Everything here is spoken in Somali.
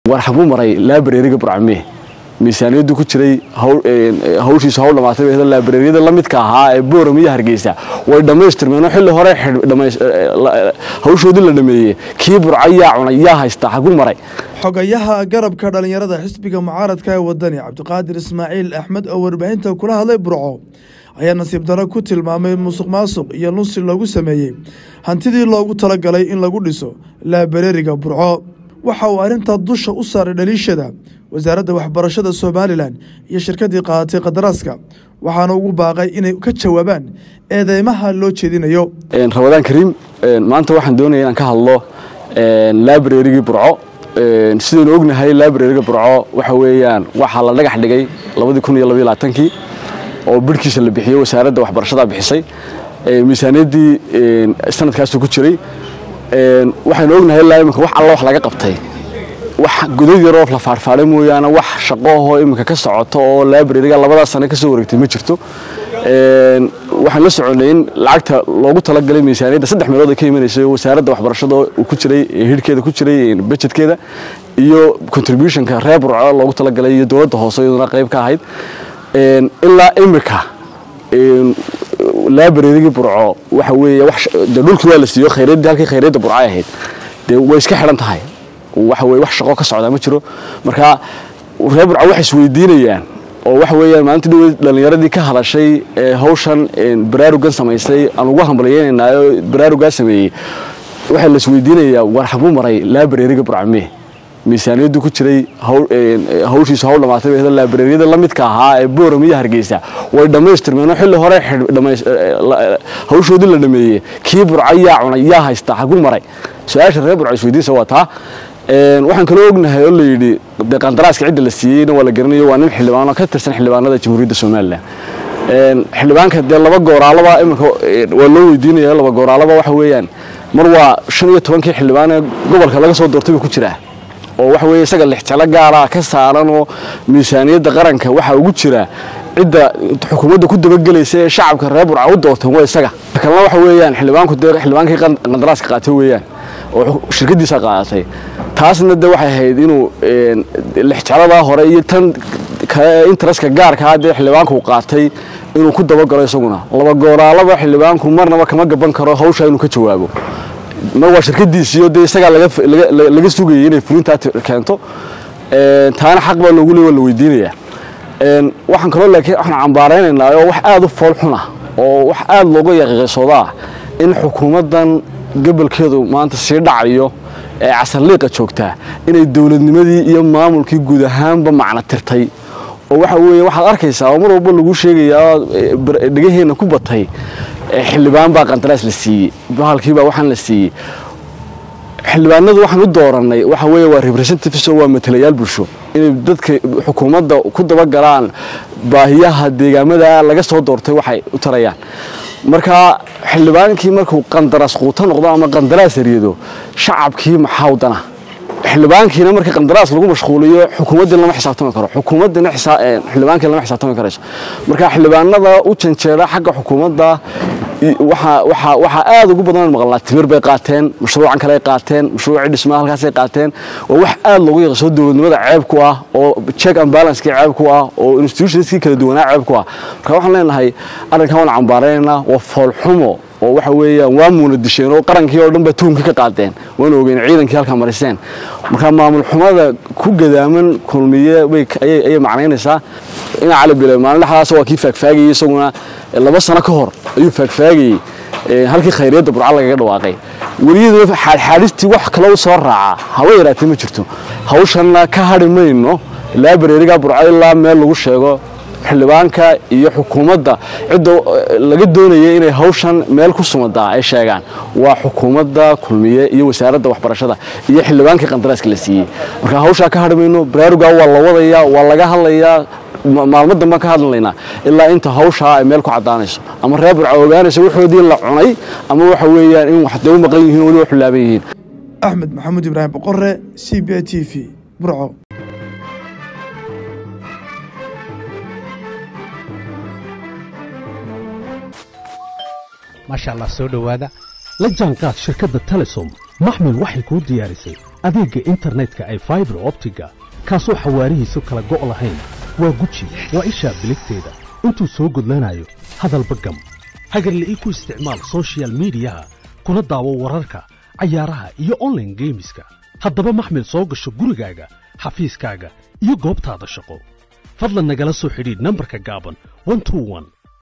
war xaguu maray laabareeriga burcame miisaaniyadu ku jiray hawshiisu hawl dhamaatay bay laabareeriyada la midka ahaa ee booram iyo hargeysa way dhammaystirmeen oo xilli hore hawshoodii la dhameeyey kii burca yaa cunay yaa haysta xaguu maray xogayaha garabka dhallinyarada xisbiga mucaaradka ee wadani cabdiqaadir ismaaciil axmed oo warbaahinta kula hadlay burco ayaa nasiib darro ku tilmaamay musuq maasuq iyo lunsi loogu sameeyey hantidii loogu talagalay in lagu dhiso laabareeriga burco waxa uu arrintaa dusha u saaray dhaliishada wasaaradda waxbarashada somalilan iyo shirkaddii qaadatay qadaraaska waxaana ugu baaqay inay ka jawaabaan eedeymaha loo jeedinayo ramadaan kariim maanta waxaan doonaya inaan ka hadlo laabareerigii burco sidaynu ognahay laabareeriga burco waxa weeyaan waxaa la dhagax dhigay labadii kun iyo labaiyo labaatankii oo birhkiisa la bixiyey wasaaradda waxbarashada bixisay miisaaniyaddii sanadkaasu ku jiray waxaynu ognahay ilaa iminka wax alla wax laga qabtay wax godad yaroo la faarfaaray mooyaane wax shaqoahoo iminka ka socoto oo laabareeriga labadaas sane ka soo wareegtay ma jirto waxaan la soconay in lacagta loogu talagalay miisaaniyadda saddex meelood ay ka imanaysay wasaaradda waxbarashada uu ku jiray hidhkeeda ku jiray bajetkeeda iyo contributionka reer burco loogu talagalay iyo dowladda hoose iyaduna qayb ka ahayd ilaa iminka laabareerigii burco waxa weeye de dhulkii waa la siiyo khayraddii halkii khayradda burco ay ahayd dee way iska xidhan tahay waxa weye wax shaqo ka socdaa ma jiro marka reer burco waxay isweydiinayaan oo waxa weeyaan maalinta dhowe dhallinyaradii ka hadashay ee hawshan baraarugan samaysay aan ugu hambalyeynaynaayoo baraarugaa sameeyey waxaa la isweydiinayaa war xaguu maray laabareeriga burcame miisaaniyadu ku jiray hawshiisu hawl dhamaatay bay laabareeriyada la midka ahaa ee booram iyo hargeysa way dhammaystirmeen oo xilli hore hawshoodii la dhameeyey kii burca yaa cunay yaa haysta xaguu maray su-aasha reer burca isweydiinsa waa taa waxaan kaloo ognahay oo layidhi dee qandaraaska cidda la siiyeyna waa la garanayo waa nin xildhibaano ka tirsan xildhibaanada jamhuuriyadda somalilan xildhibaanka dee laba gooraalaba iminka waa loo weydiinaya laba gooraalaba waxa weeyaan mar waa shan iyo tobankii xildhibaan ee gobolka laga soo doortay buu ku jiraa oo waxa weeye isaga lixjalo gaara ka saaran oo miisaaniyadda qaranka waxaa ugu jira cidda xukuumadda ku dabagelaysa ee shacabka reer burca u doorteen waa isaga kalena waxa weeyaan xildhibaanku dee xildhibaankii qandaraaska qaatay weeyaan oo shirkadiisa qaadatay taasna de waxay ahayd inuu lixjaladaa hore iyo tan kale interestka gaarkaa dee xildhibaanku qaatay inuu ku dabagalo isaguna laba gooraalaba xildhibaanku marnaba kama gaban karo hawshaa inuu ka jawaabo mar waa shirkadiisiiyo dee isagaa laga sugayay inay fulintaa keento taana xaq baa loogu le waa la weydiinayaa waxaan kaloo laakiin waxaan cambaaraynaynaa oo wax aada u fool xun ah oo wax aada looga yaqiiqaysooda ah in xukuumaddan gobolkeedu maanta sii dhacayo ee casarliiqa joogtaa inay dowladnimadii iyo maamulkii guud ahaanba macno tirtay oo waxa weeye waxaad arkaysaa oo mar walba lagu sheegayaa dhegaheenna ku batay xildhibaan baa qandaraas la siiyey bahalkiibaa waxaan la siiyey xildhibaanadu waxaan u doorannay waxa weeye waa representatives oo waa matalayaal bulsho inay dadka xukuumadda ku dabagalaan baahiyaha deegaamada laga soo doortay waxay u tarayaan marka xildhibaankii markuu qandaraas quuto noqdo ama qandaraas eryado shacabkii maxaa dana xildhibaankiina marka qandaraas lagu mashquuliyo xukuumaddii lama xisaabtami karo xukuumaddina xildhibaankii lama xisaabtami karayso marka xildhibaanada u janjeera xagga xukuumadda waxaa aad ugu badan maqlnaa timir bay qaateen mashruucan kale qaateen mashruucii dhismaha halkaasay qaateen waa wax aad loogu yaqasoo dowladnimada ceeb ku ah oo check and balancekii ceeb ku ah oo institutionskii kala duwanaa ceeb ku ah marka waxaan leenahay arrinkan waan cambaaraynaynaa waa foolxumo oo waxa weeyaan waa muuna disheen oo qarankii oo dhan ba tuhumkii ka qaadeen waana ogeen ciidankii halkaa mariseen marka maamul xumada ku gadaaman kulmiye ayay macnaynaysaa ina cali bile maalin dhexdaas waa kii faagfaagayey isaguna laba sano ka hor ayuu faagfaagayey halkii khayriyadda burca lagaga dhawaaqay weliyaduna xaadxaadhistii wax kale u soo raaca haba yaraatee ma jirto hawshanna ka hadhi mayno laabareerigaa burco ilaa meel lagu sheego xildhibaanka iyo xukuumadda cidda laga doonaya inay hawshan meel ku sumadaa ay sheegaan waa xukuumadda kulmiye iyo wasaaradda waxbarashada iyo xildhibaankii qandaraaska la siiyey marka hawshaa ka hadhi mayno baraarugaa waa la wadayaa waa laga hadlayaa maalmo danbaan ka hadlaynaa ilaa inta hawshaa ay meel ku caddaanayso ama reer burca ogaanayso waxoodii la cunay ama waxa weeyaan in wax dee u maqan yihiin weliba xulaaban yihiin axmed maxamuud ibraahim boqore c b a t v burco maasha allah soo dhowaada la jaanqaad shirkadda telesom maxmil waxay kuu diyaarisay adeegga internetka ay faibar optiga kaasoo xawaarihiisu kala go' lahayn waa guji waa ishaa biligteeda intuu soo gudlanayo hadalba gam hagarle ii ku isticmaal sochial midiyaha kuna daawo wararka cayaaraha iyo onlaine geemiska haddaba maxmil soo gasho gurigaaga xafiiskaaga iyo goobtaada shaqo fadlan nagala soo xidhiidh nambarka gaaban